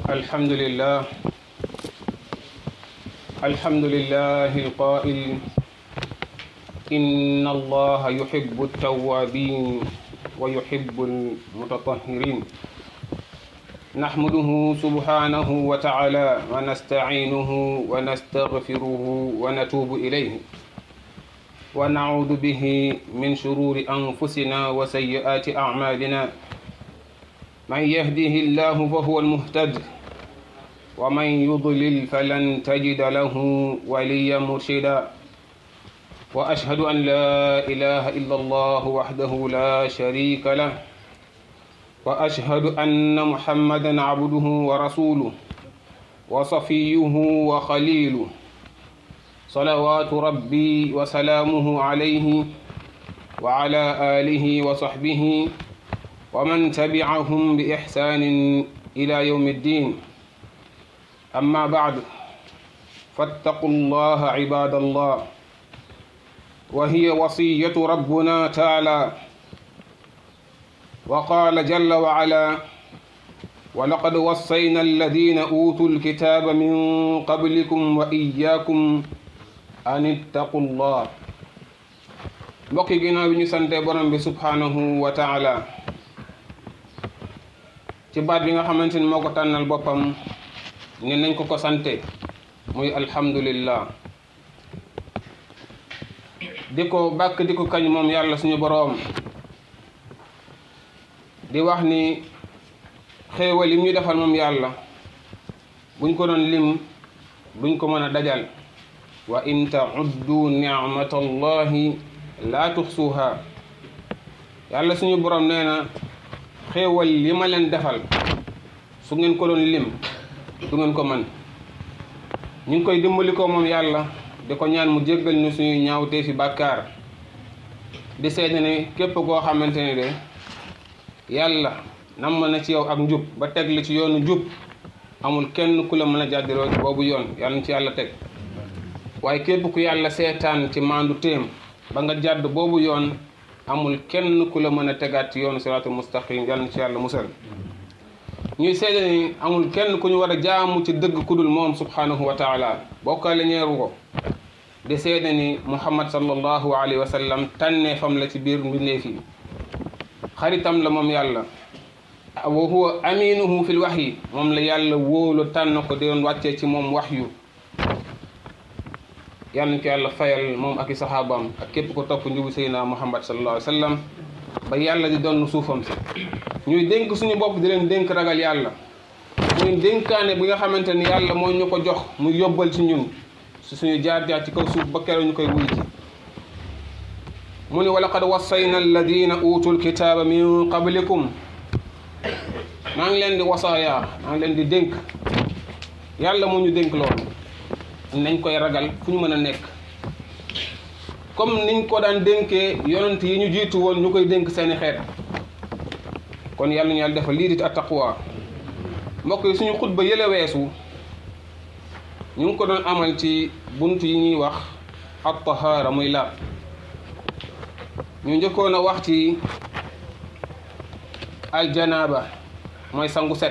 الحمد لله الحمد لله القائل إن الله يحب التوابين ويحب المتطهرين نحمده سبحانه وتعالى ونستعينه ونستغفره ونتوب إليه ونعوذ به من شرور أنفسنا وسيئات أعمالنا من يهده الله فهو المهتد ومن يضلل فلن تجد له وليا مرشدا وأشهد أن لا إله إلا الله وحده لا شريك له وأشهد أن محمدا عبده ورسوله وصفيه وخليله صلوات ربي وسلامه عليه وعلى آله وصحبه ومن تبعهم بإحسان إلى يوم الدين أما بعد فاتقوا الله عباد الله وهي وصية ربنا تعالى وقال جل وعلا ولقد وصينا الذين أوتوا الكتاب من قبلكم وإياكم أن اتقوا الله mbokk yi ginnaaw bi ñu sante borom bi subhanahu wa taala ci baat bi nga xamante ni moo ko tànnal boppam ne nañ ko ko sante muy alhamdulillah di ko bàkk di ko kañ moom yàlla suñu boroom di wax ni xéewal yi ñu defal moom yàlla buñ ko doon lim duñ ko mën a dajal wa in tauddu nicmatallahi laa tuxsuha yàlla suñu boroom nee na xéewal li ma leen defal su ngeen ko doon lim du ngeen ko mën ñu ngi koy dimbali ko moom yàlla di ko ñaan mu jéggal ñu suñuy ñaawtee fi bàkkaar di seede ne képp koo xamante ne de yàlla nam na ci yow ak njub ba teg li ci yoonu njub amul kenn ku la mën a jàddiroo boobu yoon yàlla na ci yàlla teg waaye képp ku yàlla seetaan ci maandu téem ba nga jàdd boobu yoon amul kenn ku la mën a tegaat ci yoonu siraatul mustaqim yàlla na ci yàlla musal ñuy seede ni amul kenn ku ñu war a jaamu ci dëgg ku dul moom subhanahu wa taala bokkaale ñeeru ko di seede ni muhammad sallallahu alayhi wa sallam tànnee fam la ci biir mbindeef yi xaritam la moom yàlla wa huwa aminuhu fil wahyi moom la yàlla wóolu tànn ko di doon wàccee ci moom waxyu yàlla na ko yàlla fayal moom ak i saxaabaam ak képp ko topp njubu seydina muhammad sallallahu alayhi wa sallam ba yàlla di doon suufam si ñuy dénk suñu bopp di leen dénk ragal yàlla muy dénkaane bi nga xamante ni yàlla moo ñu ko jox mu yóbbal ci ñun su suñu jaar-jaar ci kaw suuf ba keroog ñu koy wuy ji mu ni wa laqad wassayna alladina utul kitaaba min qablikum maa ngi leen di wasaaya maa ngi leen di dénk yàlla moo ñu dénk loolu nañ koy ragal fu ñu mën a nekk comme niñ ko daan dénkee yonent yi ñu jiitu woon ñu koy dénk seeni xeet kon yàlla ñu yàlla defal lii di attaqwa mbokk yi suñu xutba yële weesu ñu ngi ko doon amal ci bunt yi ñuy wax at tahaara muy laab ñu njëkkoon a wax ci aljanaaba mooy sangu set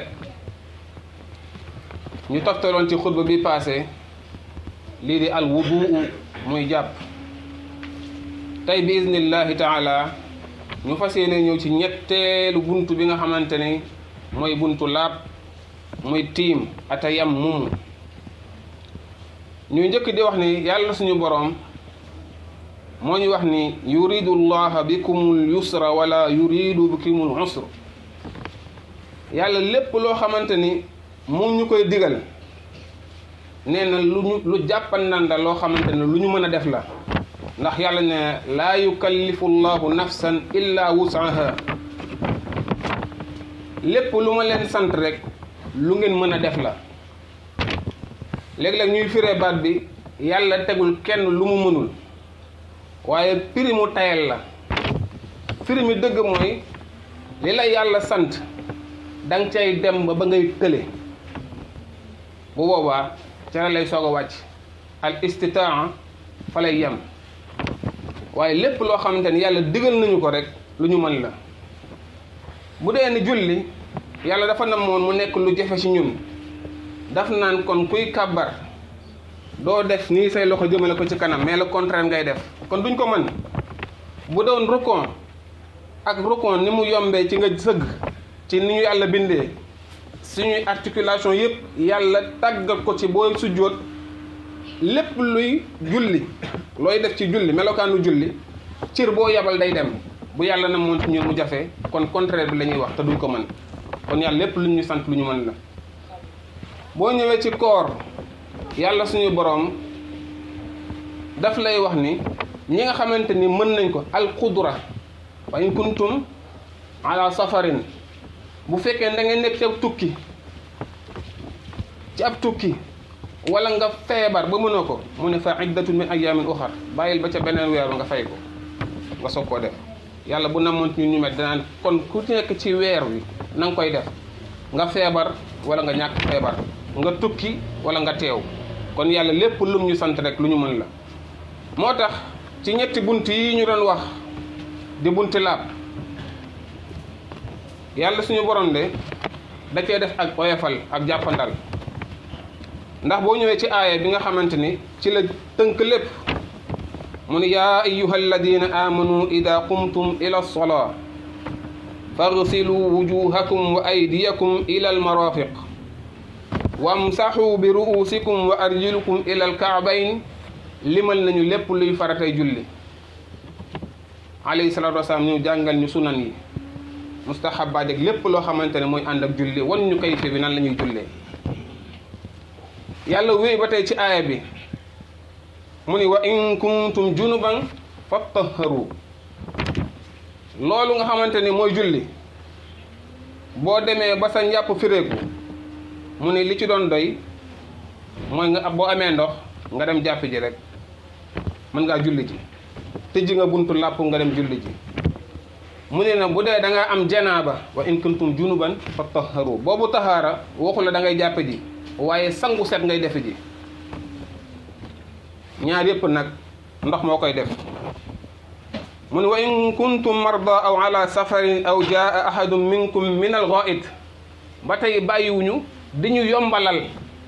ñu toftaloon ci xutba bi passé lii di al wuduu muy jàpp tey bi iznillahi taala ñu fas yéene ñëw ci ñetteelu buntu bi nga xamante ne mooy buntu laab muy tiim ata yam mumu ñuy njëkk di wax ni yàlla suñu boroom moo ñu wax ni yuridu llaha bikumul yusra wala yuridu bikumul usra yàlla lépp loo xamante ni mu ñu koy digal nee na lu ñu lu jàppandanda loo xamante ne lu ñu mën a def la ndax yàlla ne laa yukallifu llahu nafsan illa wusaha lépp lu ma leen sant rek lu ngeen mën a def la léeg-léeg ñuy firee baat bi yàlla tegul kenn lu mu mënul waaye firi mu tayal la firi mi dëgg mooy li la yàlla sant danga cay dem ba ba ngay tële bu boobaa ca la lay soog a wàcc al istitaa fa lay yem waaye lépp loo xamante ni yàlla digal nañu ko rek lu ñu mën la bu dee ni julli yàlla dafa namoon mu nekk lu jafe ci ñun daf naan kon kuy kàbbar doo def nii say loxo jëmale ko ci kanam mais le contraire ngay def kon duñ ko mën bu doon rukon ak rukon ni mu yombee ci nga sëgg ci ni ñu yàlla bindee suñuy articulation yëpp yàlla tàggat ko ci booy sujjóot lépp luy julli looy def ci julli melokaanu julli cër boo yabal day dem bu yàlla na moon ci ñun mu jafe kon contraire bi la ñuy wax te duñ ko mën kon yàlla lépp lu ñu sant lu ñu mën la boo ñëwee ci koor yàlla suñu boroom daf lay wax ni ñi nga xamante ni mën nañ ko alqudra wa in kuntum ala safarin bu fekkee da ngay nekk ci ab tukki ci ab tukki wala nga feebar ba mënoo ko mu ne fa iddatun min ayamin uxar bàyyil ba ca beneen weeru nga fay ko nga soog koo def yàlla bu namoon ñun ñu met danaan kon ku nekk ci weer wi na nga koy def nga feebar wala nga ñàkk feebar nga tukki wala nga teew kon yàlla lépp lum ñu sant rek lu ñu mën la moo tax ci ñetti bunt yi ñu doon wax di bunti laab yàlla suñu borom de da cee def ak oyofal ak jàppandal ndax boo ñëwee ci aaya bi nga xamante ni ci la tënk lépp mu ne yaa ayuha alladina amanu ida qumtum ila lsolaa faghsilu wujuhakum wa aydiyakum ila almarafiq wamsaxu bi ru'usikum wa arjulukum ila alkaabayn limal nañu lépp luy faratay julli alayhi salatu wasalaam ñu jàngal ñu sunan yi mustahabaat ak lépp loo xamante ne mooy ànd ak julli wan ñu kayfe bi nan la ñuy jullee yàlla wéy ba tey ci aaya bi mu ni wa in kuntum junuban fattaharu loolu nga xamante ni mooy julli boo demee ba sa njàpp fireeku mu ni li ci doon doy mooy nga boo amee ndox nga dem jàpp ji rek mën ngaa julli ji tëj nga buntu làpp nga dem julli ji mu ne na bu dee da nga am janaaba wa in kuntum junuban fattaharu boobu tahaara waxu la da ngay jàpp ji waaye sangu set ngay defe ji ñaar yëpp nag ndox moo koy def mu ne wa in kuntum marda aw ala safarin aw jaa ahadun minkum min al ghaid ba tey bàyyiwuñu di ñu yombalal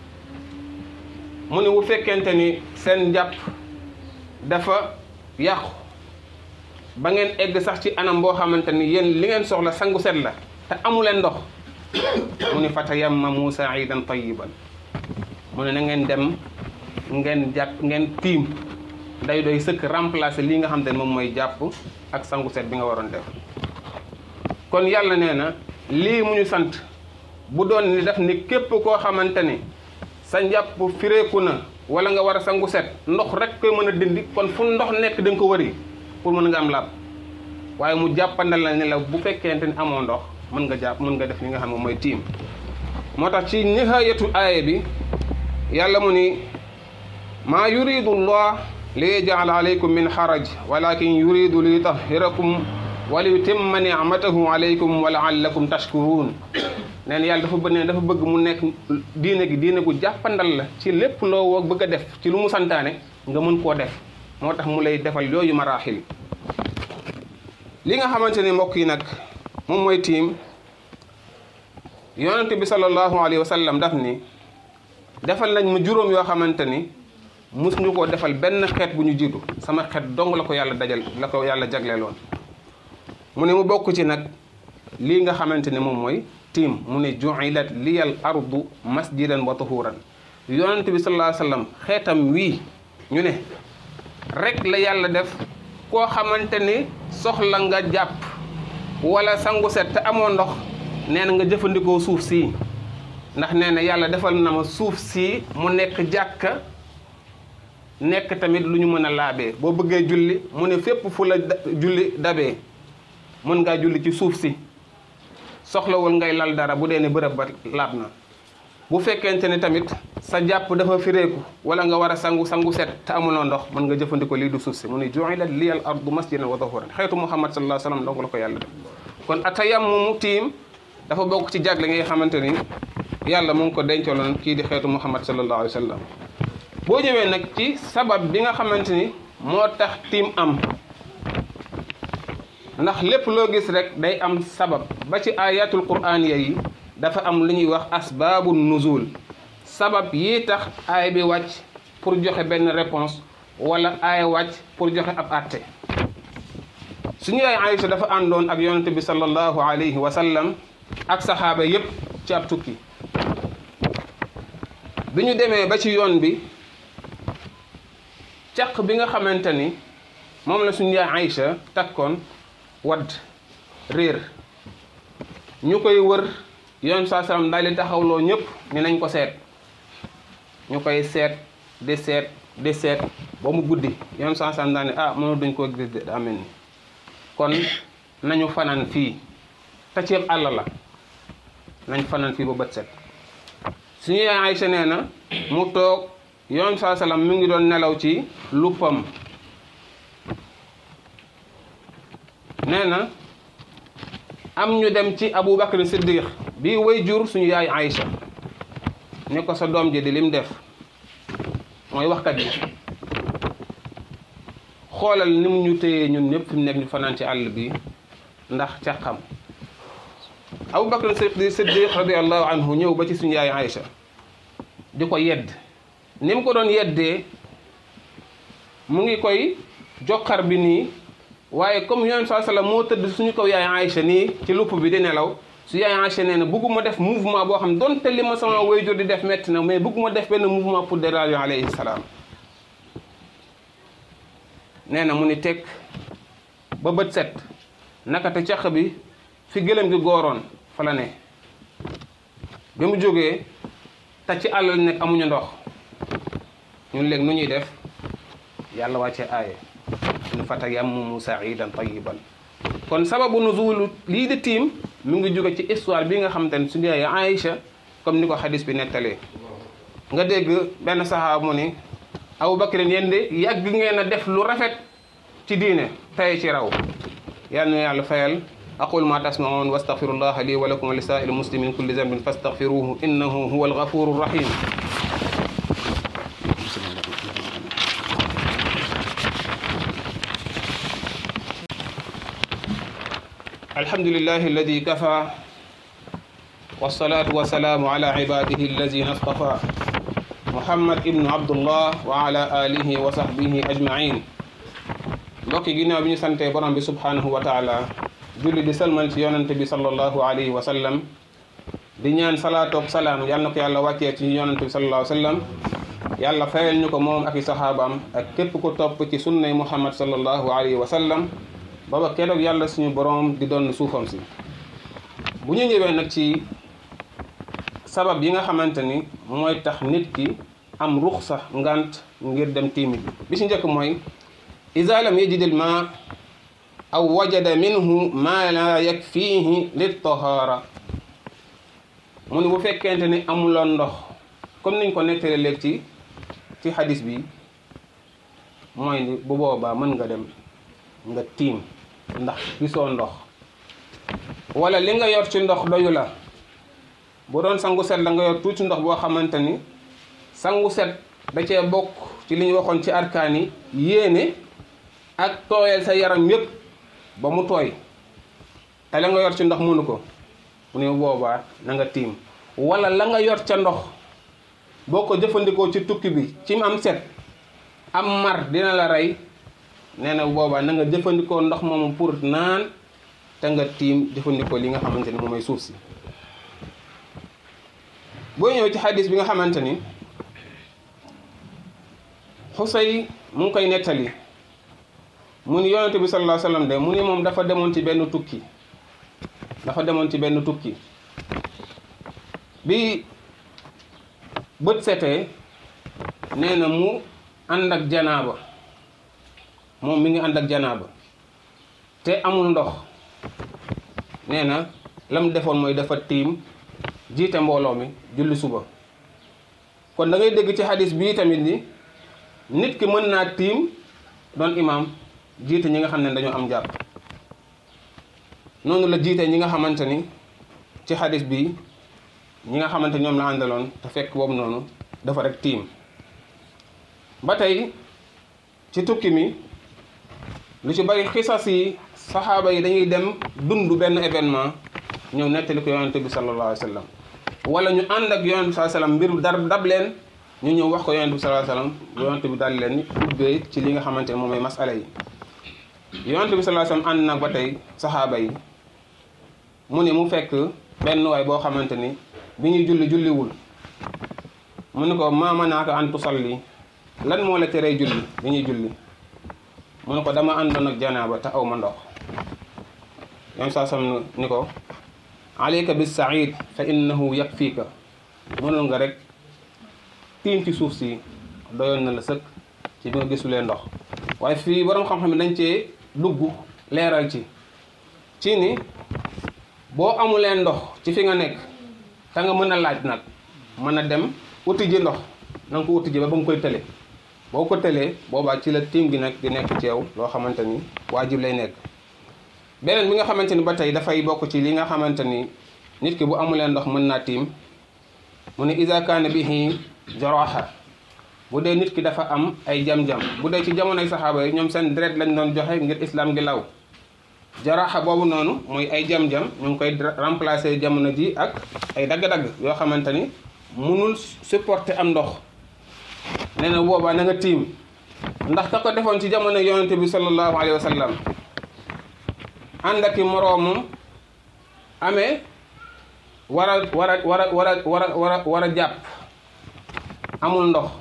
mu ne bu fekkente ni seen njàpp dafa yàqu ba ngeen egg sax ci anam boo xamante ni yéen li ngeen soxla sangu set la te amuleen ndox mu ne fatayammamu sa'idan tayyiban mu ne na ngeen dem ngeen jàpp ngeen tiim day doy sëkk remplacer lii nga xam te ne moom mooy jàpp ak sangu set bi nga waroon def kon yàlla nee na lii mu ñu sant bu doon ni def ni képp koo xamante ni sa njàpp fireeku na wala nga war a sangu set ndox rek koy mën a dindi kon fu ndox nekk da nga ko wëri pour mën nga am laab waaye mu jàppandal la ne la bu fekkente ni amoo ndox mën nga jàpp mën nga def li nga xam ne mooy tiim moo tax ci nihayatu aaya bi yàlla mu ni maa yuridu llah li yaj'ala alaykum min xaraj walakin yuridu li yutahhirakum wa li yutimma nicmatahu alaykum wa laallakum tashkurun neen yàlla dafa bëgg ne dafa bëgg mu nekk diine gi diine gu jàppandal la ci lépp loo woo bëgg a def ci lu mu santaane nga mën koo def moo tax mu lay defal yooyu maraaxil li nga xamante ni mbokk yi nag moom mooy tiim yonente bi sallallahu alayhi wa sallam daf ni defal nañ ma juróom yoo xamante ni mus ñu koo defal benn xeet bu ñu jiitu sama xeet dong la ko yàlla dajal la ko yàlla jagleeloon mu ne mu bokk ci nag lii nga xamante ne moom mooy tiim mu ne ju'ilat liyal ardu masjidan wa tahuran yonente bi sallallahu alayhi wa sallam xeetam wii ñu ne rek la yàlla def koo xamante ni soxla nga jàpp wala sangu set te amoo ndox nee na nga jëfandikoo suuf sii ndax nee na yàlla defal na ma suuf sii mu nekk jàkka nekk tamit lu ñu mën a laabee boo bëggee julli mu ne fépp fu la julli dabee mën ngaa julli ci suuf si soxlawul ngay lal dara bu dee ne bërëb ba laab na bu fekkente ne tamit sa jàpp dafa fireeku wala nga war a sangu sangu set te amuloo ndox mën nga jëfandikoo lii du suuf si mu ne ju'ilat liyal ardu masjidan wa tahuran xeetu muhammad sallallahu alayhi wa sallam donc la ko yàlla def kon atayammumu tiim dafa bokk ci jagle ngay xamante ni yàlla mu ngi ko dencaloon kii di xeetu muhammad sallallahu alayhi wa sallam boo ñëwee nag ci sabab bi nga xamante ni moo tax tiim am ndax lépp loo gis rek day am sabab ba ci ayatul qur'aniya yi dafa am lu ñuy wax asbaabu nuzul sabab yi tax aay bi wàcc pour joxe benn réponse wala aay wàcc pour joxe ab àtte suñu yaay Aïcha dafa àndoon ak yonente bi sallallahu alayhi wa sallam ak saxaaba yépp ci ab tukki bi ñu demee ba ci yoon bi caq bi nga xamante ni moom la suñu yaay Aïcha takkoon wadd réer ñu koy wër yoon saa salaam daal di taxawloo ñëpp ni nañ ko seet ñu koy seet di seet di seet ba mu guddi yoon saa salaam daal ni ah mënu duñ koo gis de daa mel ni kon nañu fanaan fii te ceeb àll la nañ fanaan fii ba bët set suñu yaay Aïcha nee na mu toog yoon saa salaam mu ngi doon nelaw ci luppam nee na am ñu dem ci Abu Bakr Siddiq bii way jur suñu yaay Aïcha ni ko sa doom ji di lim def mooy waxkat bi xoolal ni mu ñu téyee ñun ñëpp fi mu nekk ñu fanaan ci àll bi ndax ca xam Abu Bakr Siddiq radiallahu anhu ñëw ba ci suñu yaay Aïcha di ko yedd ni mu ko doon yeddee mu ngi koy jokkar bi nii waaye comme yoon saa sallam moo tëdd suñu kaw yaay Aïcha nii ci lupp bi di nelaw su yaay Aïcha nee na bëgguma def mouvement boo xam donte li ma sama waajur di def metti na mais bëgguma def benn mouvement pour déranger alayhi salaam nee na mu ni teg ba bët set naka te caq bi fi gëlëm gi gooroon fa la ne bi mu jógee te ci àll la nekk amuñu ndox ñun léegi nu ñuy def yàlla wàcce aaye ñu fatayammamu sa'idan tayyiban kon sababu nuzulu lii di tiim mu ngi jóge ci histoire bi nga xamante ne suñu yaay Aïcha comme ni ko xadis bi nettalee nga dégg benn saxaaba mu ni Abu Bakr yéen de yàgg ngeen a def lu rafet ci diine tey ci raw yal na yàlla fayal aqul ma tasmaun wastaghfirullah li wa lakum wa li sa'il muslimin kulli dhanbin fastaghfiruhu innahu huwa alghafuru rahim الحمد لله الذي كفى والصلاة والسلام على عباده الذين اصطفى محمد ابن عبد الله وعلى آله وصحبه أجمعين mbokki ginnaaw bi ñu santee borom bi subhanahu wa taala julli di salmal ci yonante bi sallallahu alayhi wa sallam di ñaan salaatoog salaam yal na ko yàlla wàccee ci yonante bi sallallahu alayhi wa sallam yàlla fayal ñu ko moom ak i saxaabaam ak képp ku topp ci sunnay muhammad sallallahu alayhi wa sallam baba keroog yàlla suñu borom di doon suufam si bu ñu ñëwee nag ci sabab yi nga xamante ni mooy tax nit ki am ruxsa ngant ngir dem tiimi bi bi ci njëkk mooy iza lam yajid al ma aw wajada minhu ma la yakfihi lit tahara mu ni bu fekkente ni amuloon ndox comme niñ ko nettale léegi ci ci xadis bi mooy ni bu boobaa mën nga dem nga tiim ndax gisoo ndox wala li nga yor ci ndox doyu la bu doon sangu set la nga yor tuuti ndox boo xamante ni sangu set da cee bokk ci li ñu waxoon ci arkaan yi yéene ak tooyal sa yaram yépp ba mu tooy te la nga yor ci ndox mënu ko mu ne boobaa na nga tiim wala la nga yor ca ndox boo ko jëfandikoo ci tukki bi ci am set am mar dina la rey nee na boobaa na nga jëfandikoo ndox moomu pour naan te nga tiim jëfandikoo li nga xamante ni moom mooy suuf si boo ñëw ci xadis bi nga xamante ni xusay mu ngi koy nettali mu ni yonente bi sallallahu alayhi wasallam de mu ni moom dafa demoon ci benn tukki dafa demoon ci benn tukki bi bët setee nee na mu ànd ak janaaba moom mi ngi ànd ak janaaba te amul ndox nee na lam defoon mooy dafa tiim jiite mbooloo mi julli suba kon da ngay dégg ci xadis bii tamit ni nit ki mën naa tiim doon imaam jiite ñi nga xam ne dañoo am jàpp noonu la jiite ñi nga xamante ni ci xadis bi ñi nga xamante ñoom la àndaloon te fekk boobu noonu dafa rek tiim ba tey ci tukki mi lu ci bari xisas yi saxaaba yi dañuy dem dund benn événement ñëw nettali ko yonente bi sallallahu alayhi wa sallam wala ñu ànd ak yonent bi sallallahu alayhi wasallam mbir dar dab leen ñu ñëw wax ko yonent bi sallallahu alayhi wasallam yonent bi daal leen ubbee ci li nga xamante ne moom mooy masala yi yonent bi sallallahu alayhi wasallam ànd nag ba tey saxaaba yi mu ne mu fekk benn waay boo xamante ni bi ñuy julli julliwul mu ne ko maa manaaka an tusalli lan moo la teree julli bi ñuy julli mu ne ko dama àndoon ak janaaba te aw ma ndox yoon saa sam ni ko alayka bis said fa innahu yakfiika mënul nga rek tiim ci suuf si doyoon na la sëkk ci bi nga gisulee ndox waaye fii borom xam-xam dañ cee dugg leeral ci ci ni boo amulee ndox ci fi nga nekk te nga mën a laaj nag mën a dem uti ji ndox na nga ko uti ji ba ba nga koy tële boo ko tëlee boobaa ci la tiim gi nag di nekk ci yow loo xamante ni waajib lay nekk beneen bi nga xamante ni ba tey dafay bokk ci li nga xamante ni nit ki bu amulee ndox mën naa tiim mu ne iza kaana bihi jaraha bu dee nit ki dafa am ay jam-jam bu dee ci jamonoy saxaaba yi ñoom seen deret lañ doon joxe ngir islam gi law jaraxa boobu noonu mooy ay jam-jam ñu ngi koy remplacer jamono ji ak ay dagg-dagg yoo xamante ni munul supporter am ndox nee na boobaa na nga tiim ndax ka ko defoon ci jamono yonente bi sallallahu alayhi wa sallam ànd ak i moroomam amee war a war a war a war a war a war a war a jàpp amul ndox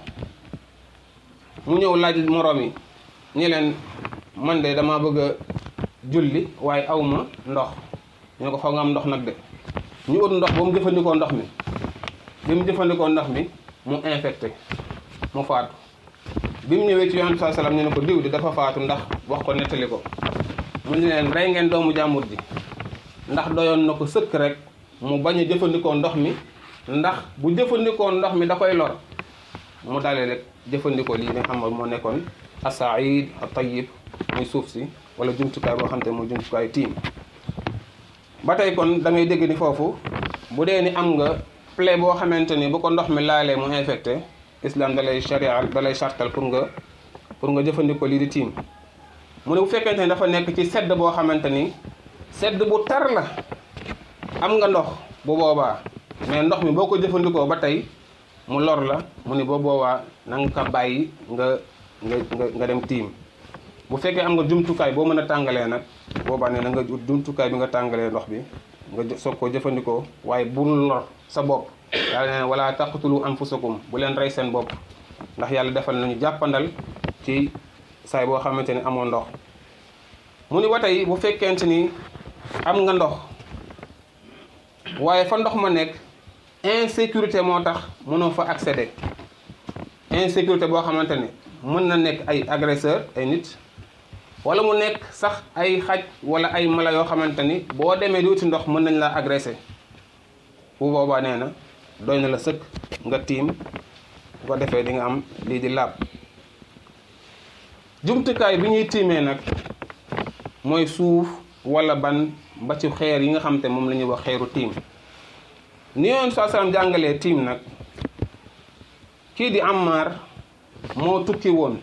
mu ñëw laaj moroom yi ñi leen man de dama bëgg a julli waaye awma ndox ñu ko foog nga am ndox nag de ñu ut ndox ba mu jëfandikoo ndox mi bi mu jëfandikoo ndox mi mu infecté mu faatu bi mu ñëwee ci yonent saa salaam ñu ne ko diw di dafa faatu ndax wax ko nettali ko mu ne leen rey ngeen doomu jàmbur ji ndax doyoon na ko sëkk rek mu bañ a jëfandikoo ndox mi ndax bu jëfandikoo ndox mi da koy lor mu dalee rek jëfandikoo lii nga xam moo nekkoon asaid a tayyib muy suuf si wala jumtukaay boo xam te mooy jumtukaay tiim ba tey kon da ngay dégg ni foofu bu dee ni am nga plaie boo xamante ni bu ko ndox mi laalee mu infecté islam da lay sharia da lay chartal pour nga pour nga jëfandikoo lii di tiim mu ne bu fekkente ni dafa nekk ci sedd boo xamante ni sedd bu tar la am nga ndox bu boobaa mais ndox mi boo ko jëfandikoo ba tey mu lor la mu ni boo boobaa na nga ko bàyyi nga nga nga nga dem tiim bu fekkee am nga jumtukaay boo mën a tàngalee nag boobaa ne na nga ut jumtukaay bi nga tàngalee ndox bi nga soog koo jëfandikoo waaye bul lor sa bopp yàlla nee na wala taqtulu anfusakum bu leen rey seen bopp ndax yàlla defal nañu jàppandal ci saay boo xamante ni amoo ndox mu ni ba tey bu fekkente ni am nga ndox waaye fa ndox ma nekk insécurité moo tax mënoo fa accéder insécurité boo xamante ni mën na nekk ay agresseur ay nit wala mu nekk sax ay xaj wala ay mala yoo xamante ni boo demee di wuti ndox mën nañ laa agressé bu boobaa nee na doy na la sëkk nga tiim bu ko defee di nga am lii di laab jumtukaay bi ñuy tiimee nag mooy suuf wala ban ba ci xeer yi nga xam te moom la ñuy wax xeeru tiim ni yoon saa salaam jàngalee tiim nag kii di Ammar moo tukki woon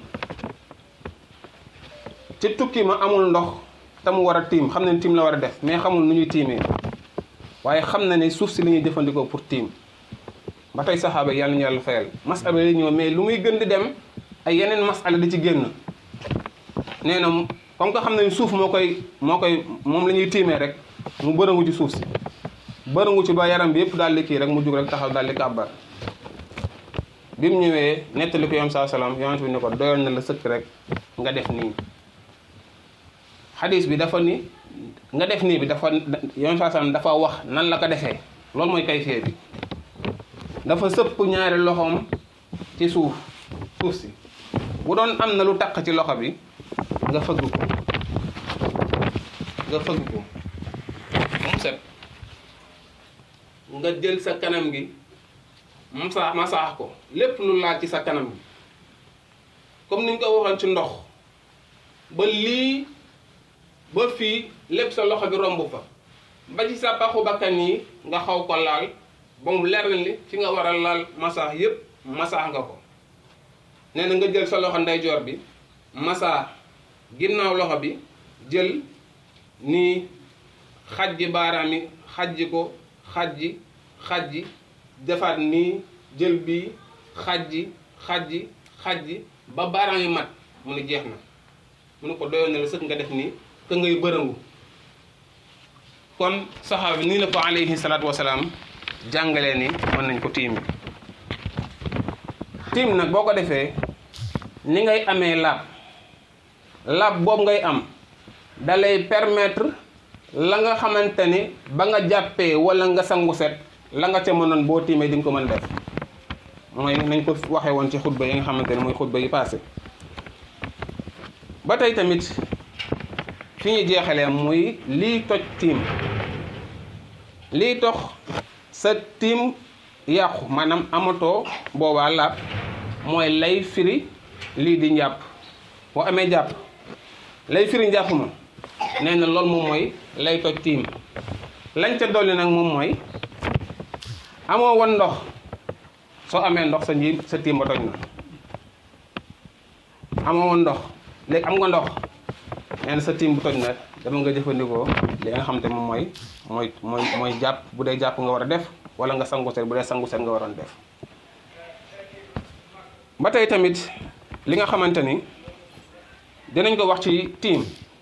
ci tukki ma amul ndox te mu war a tiim xam ne tiim la war a def mais xamul nu ñuy tiimee waaye xam na ne suuf si la ñuy jëfandikoo pour tiim ba tey saxaaba yàlla ñu yàlla fayal masala yi ñëw mais lu muy gën di dem ay yeneen masala di ci génn nee na comme que xam nañ suuf moo koy moo koy moom la ñuy tiimee rek mu bërëngu ci suuf si bërëngu ci ba yaram bi yëpp daal di kii rek mu jug rek taxaw daal di kàbbar bi mu ñëwee nettali ko yoon saa salaam yonent bi ne ko doyoon na la sëkk rek nga def nii xadis bi dafa ni nga def nii bi dafa yoon saa salaam dafa wax nan la ko defee loolu mooy kayfee bi dafa sëpp ñaari loxoom ci suuf suuf si bu doon am na lu taq ci loxo bi nga fëgg ko nga fëgg ko mu set nga jël sa kanam gi masa masaax ko lépp lu laal ci sa kanam gi comme niñ ko waxoon ci ndox ba lii ba fii lépp sa loxo bi romb fa ba ci sa paxu bakkan yi nga xaw ko laal ba mu leer li fi nga war a laal masaax yépp masaax nga ko nee na nga jël sa loxo ndeyjoor bi masaax ginnaaw loxo bi jël nii xajji baaraam yi xajji ko xajji xajji defaat nii jël bi xajji xajji xajji ba baaraam yi mat mu ne jeex na mu ne ko doyoon na la sëkk nga def nii que ngay bërëngu kon saxaaba bi nii la ko alayhi salaatu wasalaam jàngalee ni mën nañ ko tiim tiim nag boo ko defee ni ngay amee laab laab boobu ngay am da lay permettre la nga xamante ni ba nga jàppee wala nga sangu set la nga ca mënoon boo tiimee di nga ko mën def mooy nañ ko waxee woon ci xutba yi nga xamante ne mooy xutba yi passé ba tey tamit fi ñu jeexalee muy lii toj tiim lii tox sa tiim yàqu maanaam amatoo boobaa laab mooy lay firi lii di njàpp boo amee jàpp lay firi njàpp ma nee na loolu moom mooy lay toj tiim lañ ca dolli nag moom mooy amoo woon ndox soo amee ndox sa nji sa tiim ba toj na amoo woon ndox léegi am nga ndox nee na sa tiim bu toj na dama nga jëfandikoo li nga xam te moom mooy mooy mooy mooy jàpp bu dee jàpp nga war a def wala nga sangu set bu dee sangu set nga waroon def ba tey tamit li nga xamante ni dinañ ko wax ci tiim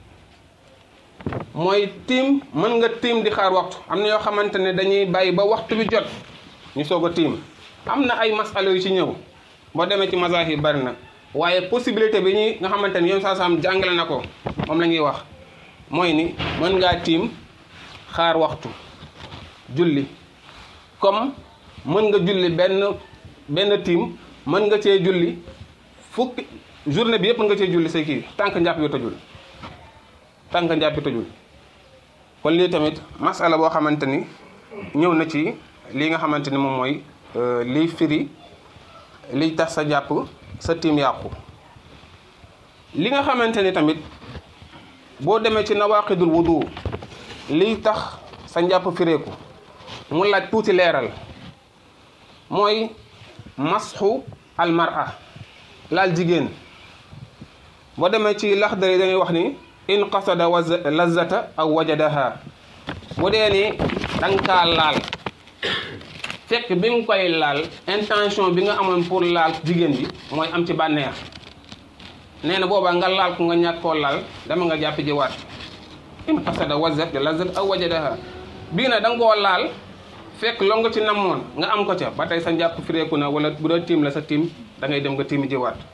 mooy tiim mën nga tiim di xaar waxtu am na yoo xamante ne dañuy bàyyi ba waxtu bi jot ñu soog a tiim am na ay masala yu ci ñëw boo demee ci mazahib yi bari na waaye possibilité bi ñuy nga xamante ni yoon saa saam jàngale na ko moom la ñuy wax mooy ni mën ngaa tiim xaar waxtu julli comme mën nga julli benn benn tiim mën nga cee julli fukki journée bi yëpp mën nga cee julli say kii tànk njàpp bi tojul tànk njàpp bi tojul kon lii tamit masala boo xamante ni ñëw na ci lii nga xamante ni moom mooy liy firi liy tax sa jàpp sa tiim yàqu li nga xamante ni tamit boo demee ci nawaqidul wudu liy tax sa njàpp fireeku mu laaj tuuti leeral mooy masxu almara laal jigéen boo demee ci laxdari dañuy wax ni in qasada lazata aw wajadaha bu dee ni danga kaa laal fekk bi nga koy laal intention bi nga amoon pour laal jigéen bi mooy am ci bànneex nee na boobaa nga laal ko nga ñàkk koo laal dama nga jàpp ji waat in qasada wazat lazat aw wajadaha bii na da nga koo laal fekk loo nga ci namoon nga am ko ca ba tey sa njàpp fireeku na wala bu doon tiim la sa tiim da ngay dem nga tiimi ji waat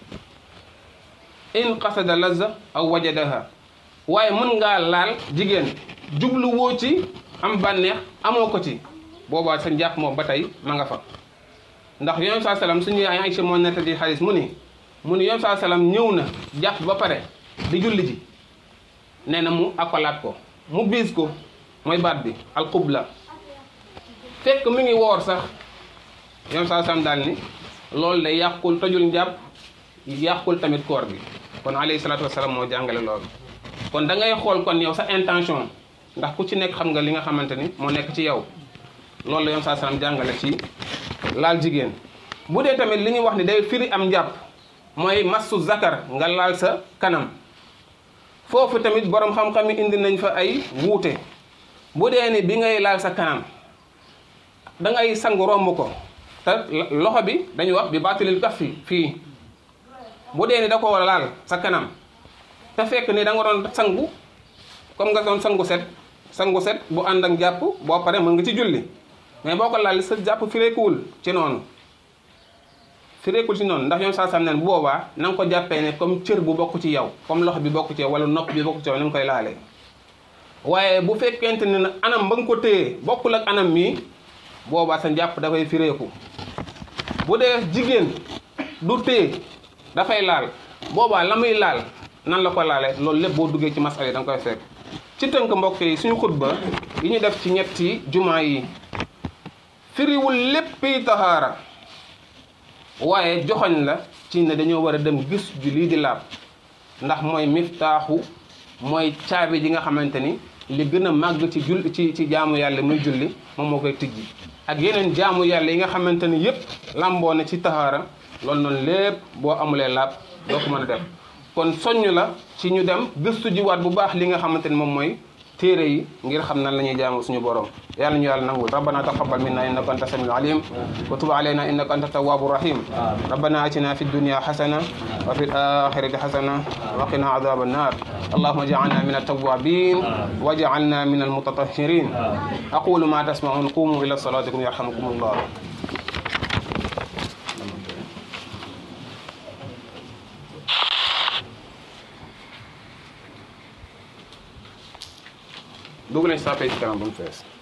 in qasada lazza aw wajadaha waaye mën ngaa laal jigéen jublu woo ci am bànneex amoo ko ci boobaa sa njàpp moom ba tey ma nga fa ndax yoon saa salaam suñu yaay Aysa moo nettali xaalis mu ni mu ni yoon saa salaam ñëw na jàpp ba pare di julli ji nee na mu akolaat ko mu biis ko mooy baat bi alxubla fekk mi ngi woor sax yoon saa salaam daal ni loolu day yàqul tojul njàpp yàqul tamit koor bi kon alayhi salaatu wasalaam moo jàngale loolu kon da ngay xool kon yow sa intention ndax ku ci nekk xam nga li nga xamante ni moo nekk ci yow loolu la yoon saa salaam jàngale ci laal jigéen bu dee tamit li ñuy wax ni day firi am njàpp mooy massu zakar nga laal sa kanam foofu tamit borom xam-xam yi indi nañ fa ay wuute bu dee ni bi ngay laal sa kanam da ngay sangu romb ko te loxo bi dañuy wax bi baatilil kaf fi fii bu dee ni da ko laal sa kanam te fekk ni da nga doon sangu comme nga doon sangu set sangu set bu ànd ak jàpp boo pare mën nga ci julli mais boo ko laal sa jàpp fireekuwul ci noonu fireekul ci noonu ndax yoon saa sam nen bu boobaa na nga ko jàppee ne comme cër bu bokk ci yow comme loxo bi bokk ci yow wala nopp bi bokk ci yow ni nga koy laalee waaye bu fekkente ne na anam ba nga ko téye bokkul ak anam mii boobaa sa njàpp dafay fireeku bu dee jigéen du téye dafay laal boobaa la muy laal nan la ko laale loolu lépp boo duggee ci masala yi da nga koy fekk ci tënk mbokk yi suñu xutba yi ñu def ci ñetti jumaa yi firiwul léppi tahaara waaye joxoñ la ci ne dañoo war a dem gis ju lii di laab ndax mooy miftaaxu mooy caabi ji nga xamante ni li gën a màgg ci jul ci ci jaamu yàlla muy julli moom moo koy tijji ak yeneen jaamu yàlla yi nga xamante ni yépp lamboo na ci tahaara loolu noonu lépp boo amulee laab doo ko mën a def kon soññ la ci ñu dem gëstu jiwaat bu baax li nga xamante ni moom mooy téere yi ngir xam nan la ñuy jaamu suñu borom yàlla ñu yàlla nangul rabbana taqabbal minna innaka anta samiul alim wa tub alayna innaka anta tawwabu rahim rabbana atina fi dunya hasana wa fi al-akhirati hasana wa qina adhab an-nar اللهم اجعلنا من التوابين واجعلنا من المتطهرين أقول ما تسمعون قوموا إلى صلاتكم يرحمكم الله dugg nañ sa page kanam bu mu fees